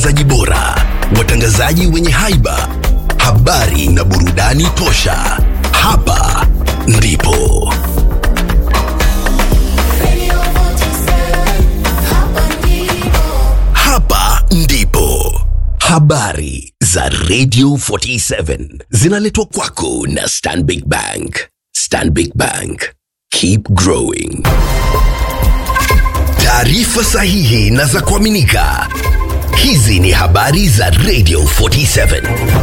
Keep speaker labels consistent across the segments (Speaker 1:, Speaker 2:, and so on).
Speaker 1: zaji bora, watangazaji wenye haiba, habari na burudani tosha. Hapa ndipo hapa ndipo habari za Radio 47 zinaletwa kwako na Stanbic Bank. Stanbic Bank, keep growing. Taarifa sahihi na za kuaminika. Hizi ni habari za Radio 47.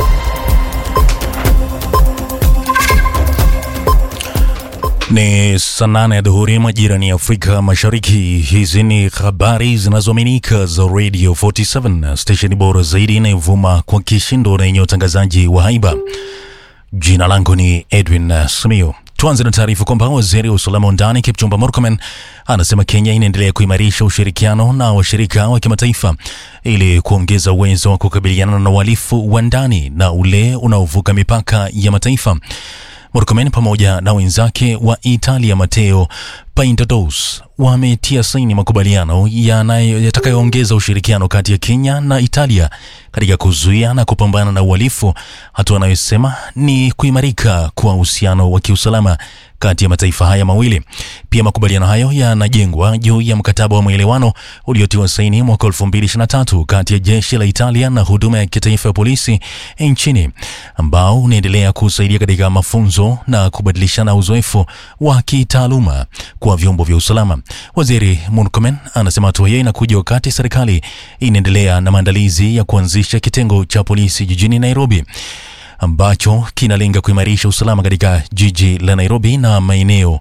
Speaker 2: Ni saa nane ya dhuhuri majira ni Afrika Mashariki. Hizi ni habari zinazoaminika za Radio 47, stesheni bora zaidi inayovuma kwa kishindo na yenye utangazaji wa haiba. Jina langu ni Edwin Simiyu. Tuanze na taarifa kwamba waziri wa usalama wa ndani Kipchumba Murkomen anasema Kenya inaendelea kuimarisha ushirikiano na washirika wa kimataifa ili kuongeza uwezo wa kukabiliana na uhalifu wa ndani na ule unaovuka mipaka ya mataifa. Murkomen pamoja na wenzake wa Italia Matteo Paintados wametia saini makubaliano yanayo- yatakayoongeza ushirikiano kati ya Kenya na Italia katika kuzuia na kupambana na uhalifu, hatua anayosema ni kuimarika kwa uhusiano wa kiusalama kati ya mataifa haya mawili. Pia makubaliano hayo yanajengwa juu ya mkataba wa maelewano uliotiwa saini mwaka 2023 kati ya jeshi la Italia na huduma ya kitaifa ya polisi nchini ambao unaendelea kusaidia katika mafunzo na kubadilishana uzoefu wa kitaaluma kwa vyombo vya usalama. Waziri Murkomen anasema hatua hiyo inakuja wakati serikali inaendelea na maandalizi ya kuanzisha kitengo cha polisi jijini Nairobi ambacho kinalenga kuimarisha usalama katika jiji la Nairobi na maeneo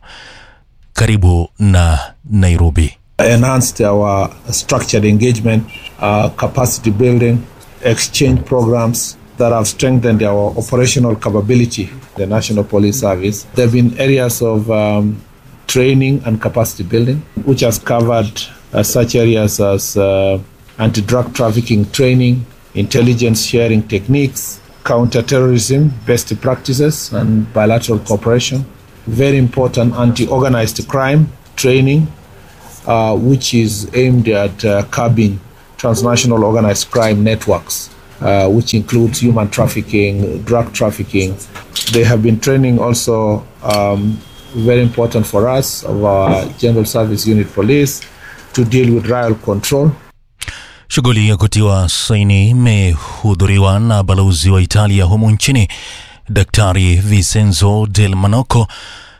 Speaker 2: karibu na Nairobi.
Speaker 3: enhanced our structured engagement, uh, capacity building, exchange programs that have strengthened our operational capability, the National Police Service. There have been areas of um, training and capacity building, which has covered uh, such areas as uh, anti drug trafficking training, intelligence sharing techniques, counterterrorism best practices, and bilateral cooperation. Very important anti organized crime training uh, which is aimed at uh, curbing transnational organized crime networks, uh, which includes human trafficking, drug trafficking. They have been training also, um, very important for us, of our General Service Unit Police to deal with riot control.
Speaker 2: Shughuli ya kutiwa saini imehudhuriwa na balozi wa Italia humu nchini Daktari Vincenzo Del Manoco,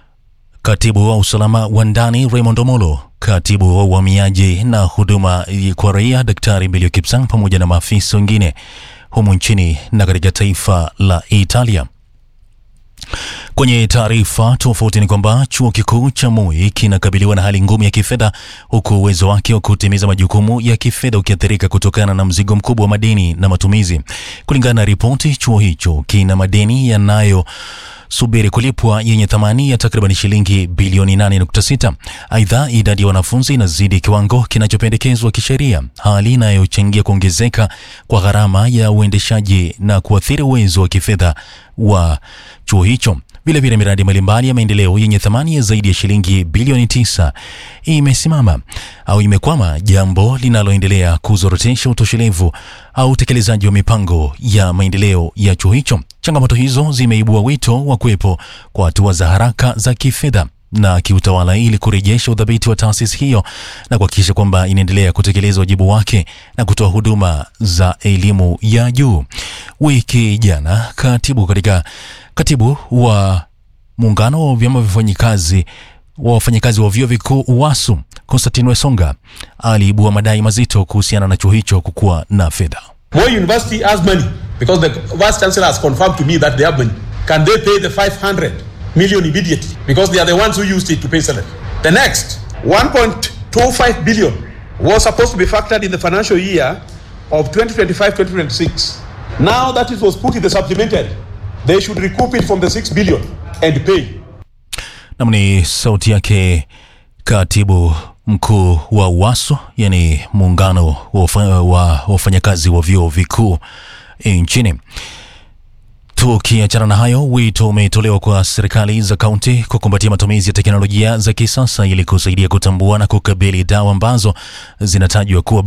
Speaker 2: katibu wa usalama wa ndani Raymond Omolo, katibu wa uhamiaji na huduma kwa raia Daktari Belio Kipsang, pamoja na maafisa wengine humu nchini na katika taifa la Italia. Kwenye taarifa tofauti ni kwamba chuo kikuu cha Moi kinakabiliwa na hali ngumu ya kifedha huku uwezo wake wa kutimiza majukumu ya kifedha ukiathirika kutokana na mzigo mkubwa wa madeni na matumizi. Kulingana na ripoti, chuo hicho kina madeni yanayo subiri kulipwa yenye thamani ya takriban shilingi bilioni 8.6. Aidha, idadi ya wanafunzi inazidi kiwango kinachopendekezwa kisheria, hali inayochangia kuongezeka kwa gharama ya uendeshaji na kuathiri uwezo wa kifedha wa chuo hicho. Vilevile, miradi mbalimbali ya maendeleo yenye thamani ya zaidi ya shilingi bilioni tisa imesimama au imekwama, jambo linaloendelea kuzorotesha utoshelevu au utekelezaji wa mipango ya maendeleo ya chuo hicho. Changamoto hizo zimeibua wito wa kuwepo kwa hatua za haraka za kifedha na kiutawala ili kurejesha udhabiti wa taasisi hiyo na kuhakikisha kwamba inaendelea kutekeleza wajibu wake na kutoa huduma za elimu ya juu. Wiki jana katibu katika katibu wa muungano wa vyama vya wafanyikazi wa wafanyikazi wa vyuo vikuu UWASU Konstantin Wesonga aliibua madai mazito kuhusiana na chuo hicho kukuwa na fedha.
Speaker 4: Moi University has money because the vice chancellor has confirmed to me that they have money. Can they pay the 500 million immediately? Because they are the ones who used it to pay salary. The next 1.25 billion was supposed to be factored in the financial year of 2025-2026. Now that it was put in the supplementary, they should recoup it from the 6 billion and pay.
Speaker 2: Nam ni sauti yake katibu mkuu wa UWASU, yani muungano wa wafa- wa wafanyakazi wa vyuo vikuu nchini. Tukiachana na hayo, wito umetolewa kwa serikali za kaunti kukumbatia matumizi ya teknolojia za kisasa ili kusaidia kutambua na kukabili dawa ambazo zinatajwa kuwa bandia.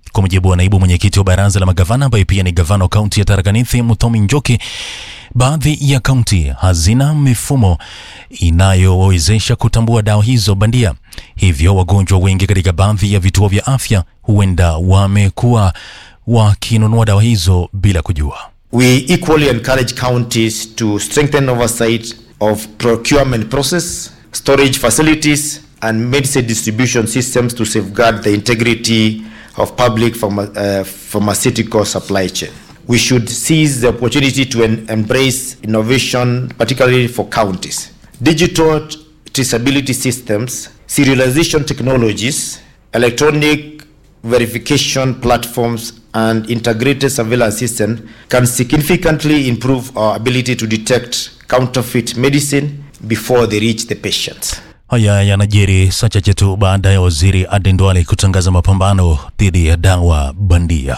Speaker 2: Kwa mujibu wa naibu mwenyekiti wa baraza la magavana ambaye pia ni gavana wa kaunti ya Tharaka Nithi Muthomi Njoki, baadhi ya kaunti hazina mifumo inayowezesha kutambua dawa hizo bandia, hivyo wagonjwa wengi katika baadhi ya vituo vya afya huenda wamekuwa wakinunua dawa hizo bila kujua.
Speaker 5: We equally encourage counties to strengthen oversight of procurement process, storage facilities, and medicine distribution systems to safeguard the integrity of public pharma- uh, pharmaceutical supply chain. We should seize the opportunity to en- embrace innovation, particularly for counties. Digital traceability systems, serialization technologies, electronic verification platforms, and integrated surveillance system can significantly improve our ability to detect counterfeit medicine before they reach the patients.
Speaker 2: Haya yanajiri saa chache tu baada ya waziri Aden Duale kutangaza mapambano dhidi ya dawa bandia.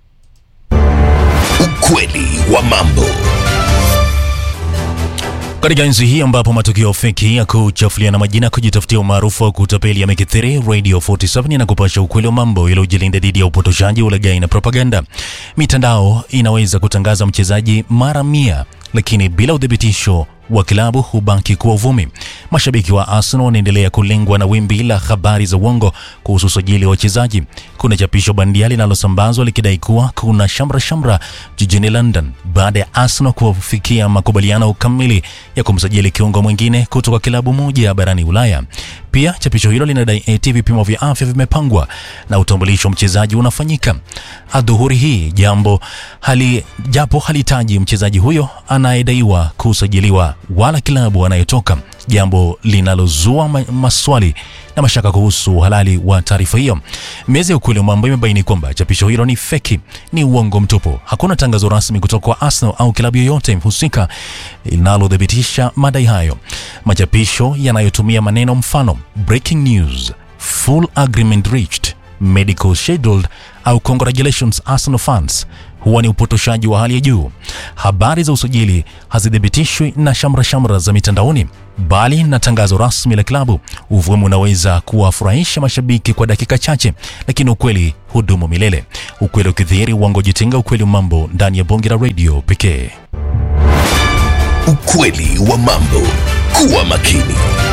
Speaker 1: Ukweli wa mambo.
Speaker 2: Katika enzi hii ambapo matukio feki ya kuchafuliana majina, kujitafutia umaarufu wa kutapeli yamekithiri, Radio 47 inakupasha ukweli wa mambo ili ujilinda dhidi ya upotoshaji, ulaghai na propaganda. Mitandao inaweza kutangaza mchezaji mara mia, lakini bila uthibitisho wa kilabu hubaki kuwa uvumi. Mashabiki wa Arsenal wanaendelea kulengwa na wimbi la habari za uongo kuhusu usajili wa wachezaji. Kuna chapisho bandia linalosambazwa likidai kuwa kuna shamra shamra jijini London baada ya Arsenal kufikia makubaliano kamili ya kumsajili kiungo mwingine kutoka kilabu moja barani Ulaya. Pia chapisho hilo linadai eti vipimo vya afya vimepangwa na utambulisho wa mchezaji unafanyika adhuhuri hii, jambo hali japo halitaji mchezaji huyo anayedaiwa kusajiliwa wala kilabu anayetoka, jambo linalozua ma maswali na mashaka kuhusu uhalali wa taarifa hiyo. Meza ya ukweli wa mambo imebaini kwamba chapisho hilo ni feki, ni uongo mtupu. Hakuna tangazo rasmi kutoka kwa Arsenal au klabu yoyote husika linalothibitisha madai hayo. Machapisho yanayotumia maneno mfano breaking news, full agreement reached, medical scheduled au congratulations Arsenal fans huwa ni upotoshaji wa hali ya juu. Habari za usajili hazithibitishwi na shamra shamra za mitandaoni, bali na tangazo rasmi la klabu. Uvumi unaweza kuwafurahisha mashabiki kwa dakika chache, lakini ukweli hudumu milele. Ukweli ukidhihiri, uongo jitenga. Ukweli wa mambo ndani ya bonge la radio pekee.
Speaker 1: Ukweli wa mambo. Kuwa makini.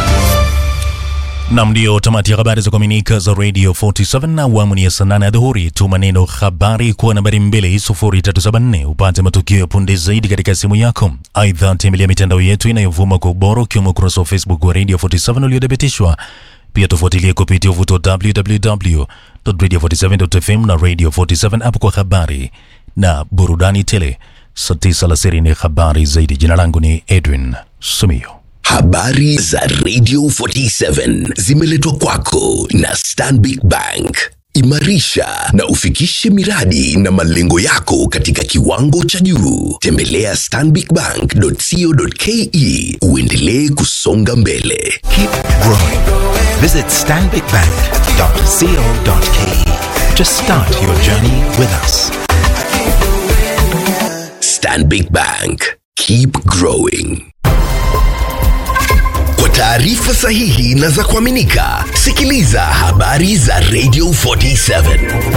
Speaker 2: Nam, ndio tamati ya habari za kuaminika za Radio 47 na awamu ni ya saa nane ya dhuhuri. Tuma neno habari kwa nambari 20374 upate matukio ya punde zaidi katika simu yako. Aidha, tembelea mitandao yetu inayovuma kwa ubora ukiwemo ukurasa wa Facebook wa Radio 47 uliothibitishwa. Pia tufuatilie kupitia uvuto www.radio47.fm na Radio 47 app kwa habari na burudani tele. Saa tisa alasiri ni habari zaidi. Jina langu ni Edwin Sumio.
Speaker 1: Habari za Radio 47 zimeletwa kwako na Stanbic Bank. Imarisha na ufikishe miradi na malengo yako katika kiwango cha juu. Tembelea stanbicbank.co.ke uendelee kusonga mbele.
Speaker 6: Keep growing. Visit stanbicbank.co.ke to start your journey with us.
Speaker 1: Stanbic Bank. Keep growing. Kwa taarifa sahihi na za kuaminika, sikiliza habari za Radio 47.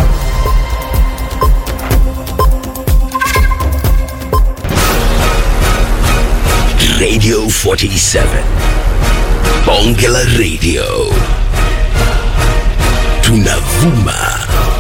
Speaker 1: Radio 47. Bonge la Radio. Tunavuma